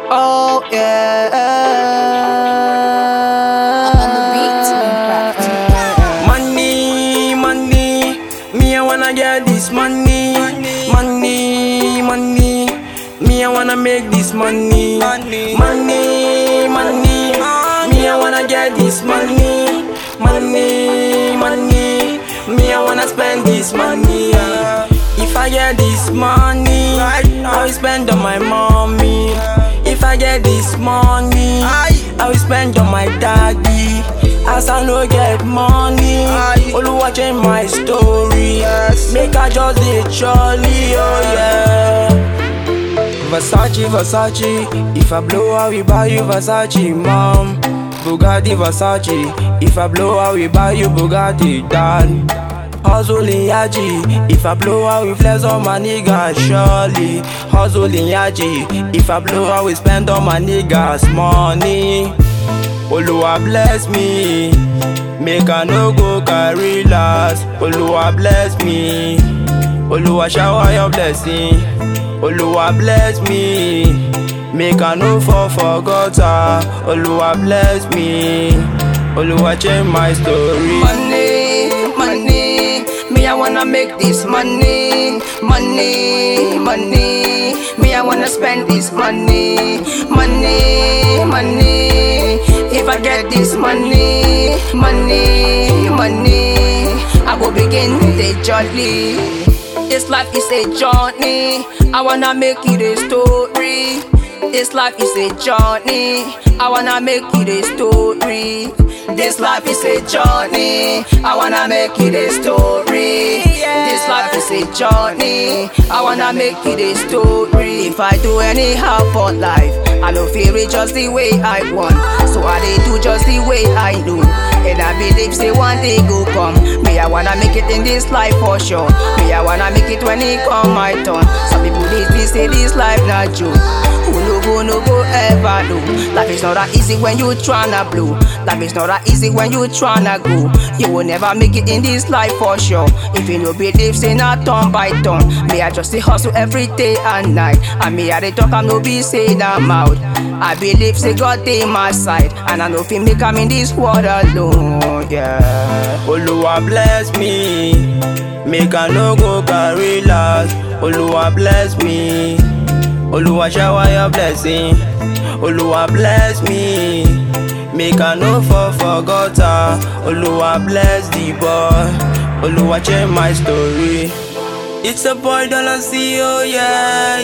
Oh yeah. On the beat, Minecraft. Money, money, me I wanna get this money, money, money, me I wanna make this money, money, money, money, me I wanna get this money, money, money, me I wanna spend this money. If I get this money, I will spend on my mommy. If I get this money, I will spend on my daddy. As I no get money, Oluwa change my story. Make I just dey jolly, oh yeah. Versace, Versace. If I blow, I will buy you Versace, mom. Bugatti, Versace. If I blow, I will buy you Bugatti, dad. Hustling Yaji. If I blow, I will flex on my niggas, surely. Hustling Yaji. If I blow, I will spend on my niggas money. Oluwa bless me. Make I no go carry last. Oluwa bless me. Oluwa shower your blessing. Oluwa bless me. Make I no fall for gutter. Oluwa bless me. Oluwa change my story. Money, money, me I wanna make this money, money, money, me I wanna spend this money, money, money. If I get this money, money, money, I go begin the jolly. This life is a journey, I wanna make it a story. This life is a journey. I wanna make it a story. This life is a journey. I wanna make it a story. This life is a journey. I wanna make it a story. If I do anyhow for life, I don't feel it just the way I want. So I dey do just the way I do. And I believe say one day go come. Me I wanna make it in this life for sure. Me I wanna make it when it come my turn. Some people they, they say this life not joke. Who no go, no go ever know. Life is not that easy when you tryna blow. Life is not that easy when you tryna go. You will never make it in this life for sure. If you no believe, say not turn by turn. Me I just say hustle every day and night. And me I dey talk, I'm no be say I'm out. I believe say God dey my side, and I know if make I'm in this world alone. Yeah. Oluwa bless me. Make I no go carry last. Oluwa bless me. Oluwa shower your blessing. Oluwa bless me. Make I no fall for gutter. Oluwa bless the boy. Oluwa change my story. It's a boy dollar see oh yeah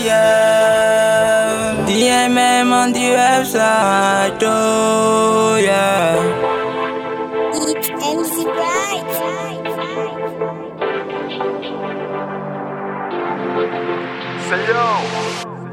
yeah. DMM on the website oh yeah. It's MC Bright. Say yo,